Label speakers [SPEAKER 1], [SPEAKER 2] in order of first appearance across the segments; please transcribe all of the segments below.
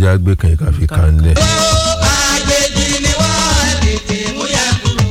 [SPEAKER 1] ẹja gbé kan ìka fi kàn lẹ̀.
[SPEAKER 2] àgbèjì ni wọ́n tètè mú yẹ kúrò.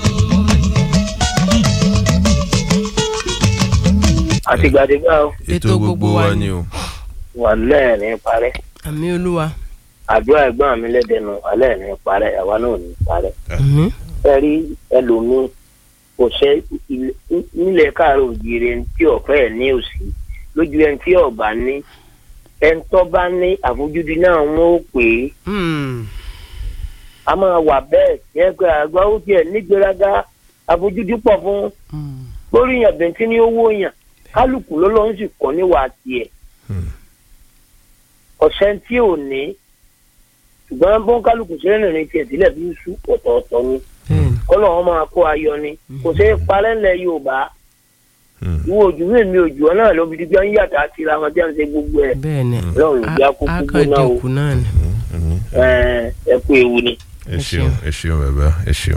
[SPEAKER 3] àtìgbàdégbà ó
[SPEAKER 1] ètò gbogbo wa ni o.
[SPEAKER 3] wà lẹ́ẹ̀rin parẹ́
[SPEAKER 4] àmì olúwa
[SPEAKER 3] àdúrà ẹ̀gbọ́n mi lẹ́dẹ̀ẹ́nu alẹ́ẹ̀rin parẹ́ àwa náà ò ní parẹ́.
[SPEAKER 4] àmì
[SPEAKER 3] ẹ rí ẹlòmíín kò ṣe ilé- nílẹ̀ káàárọ̀ òjìire tí ọ̀fẹ́ ẹ̀ ní òsì lójú ẹni tí ọ̀bà ní ẹni tó bá ní àfojúdi náà wọ́n ó pè é
[SPEAKER 4] Hmm.
[SPEAKER 3] a máa wà bẹ́ẹ̀ yẹn pé àgbà ó tiẹ̀ nígbéraga àfojúdi pọ̀ fún
[SPEAKER 4] Hmm.
[SPEAKER 3] lórí yàn bẹ̀ntì ní owó yàn kálukú ló ló ń sì kọ́ níwà tiẹ̀
[SPEAKER 1] Hmm.
[SPEAKER 3] ọ̀sẹ̀ tí ò ní ṣùgbọ́n bọ́n kálukú sí rìnrìn tiẹ̀ sílẹ̀ bí sú ọ̀tọ̀ọ̀tọ̀ ni
[SPEAKER 4] bẹ́ẹ̀ni
[SPEAKER 3] kọ́lọ̀ wọn máa kó ayọ̀ ni kò sí parẹ́ ńlẹ̀ Yorùbá
[SPEAKER 1] Hmm.
[SPEAKER 3] ìwọ òjò mi mi òjò náà ló fi di bí wọn yàtọ̀ àti ra wọn tí wọn ṣe gbogbo ẹ̀
[SPEAKER 4] bẹ́ẹ̀ni
[SPEAKER 3] lọ́run ló já kó gbogbo náà o
[SPEAKER 4] akadẹ́kù náà ni.
[SPEAKER 1] Hmm.
[SPEAKER 3] ẹ ẹ kú ewu ni.
[SPEAKER 1] ẹ ṣeun ẹ ṣeun bàbá ẹ ṣeun.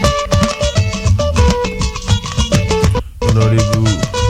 [SPEAKER 1] ọ̀nàrẹ́bù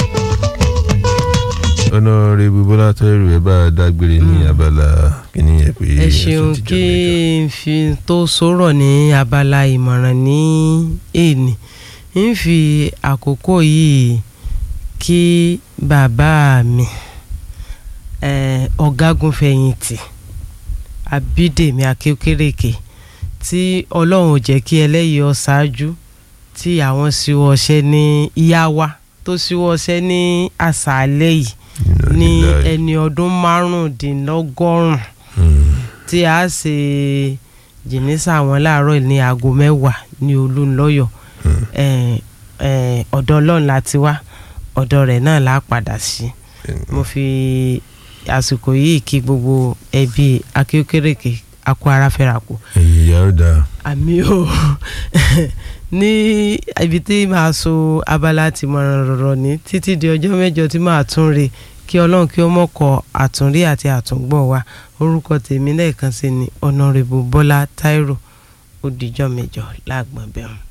[SPEAKER 1] ọ̀nàrẹ́bù bọ́lá tẹ́rù ẹ bá a dágbére ní abala kìíní yẹn pé
[SPEAKER 4] ẹ ṣeun
[SPEAKER 1] ẹ̀sùn ti
[SPEAKER 4] kí
[SPEAKER 1] jọ
[SPEAKER 4] n fi tó sọ̀rọ̀ ní abala ìmọ̀ràn ní èní ń fi àkókò yìí kí bàbá mi eh, ọ̀gágun fẹ̀yìntì abídèmí akékèrèké tí ọlọ́run ò jẹ́ kí ẹlẹ́yìí ọ ṣáájú tí àwọn síwọ́ ọṣẹ́ ní ìyá wa tó síwọ́ ọṣẹ́ ní àṣálẹ́ yìí
[SPEAKER 1] Inna
[SPEAKER 4] ní
[SPEAKER 1] lillahi.
[SPEAKER 4] ẹni ọdún márùndínlọ́gọ́rùn-ún
[SPEAKER 1] Hmm.
[SPEAKER 4] tí a ṣe jìnnìṣà wọn láàárọ̀ ní aago mẹ́wàá ní olúńlọ́yọ̀
[SPEAKER 1] Hmm.
[SPEAKER 4] Eh, eh, ọ̀dọ̀ ọlọ́run láti wá ọ̀dọ̀ rẹ̀ náà là á padà sí mo fi àsìkò yìí kí gbogbo ẹbí akéwkéréke akó ara fẹ́ra kù
[SPEAKER 1] ẹ̀yìn ìyá ó dáa.
[SPEAKER 4] àmì o ní ibi tí màá so abala ti mọ̀ràn rọ̀rọ̀ ní títí di ọjọ́ mẹ́jọ tí màá tún re kí ọlọ́run kí ó mọ̀kọ àtúnrí àti àtúngbọ̀ wa orúkọ tèmi lẹ́ẹ̀kan sí ni ọ̀nàrẹ́bù bọ́lá táírò ó dijọ́ mẹ́jọ láàgbọ̀n bẹ́ẹ̀.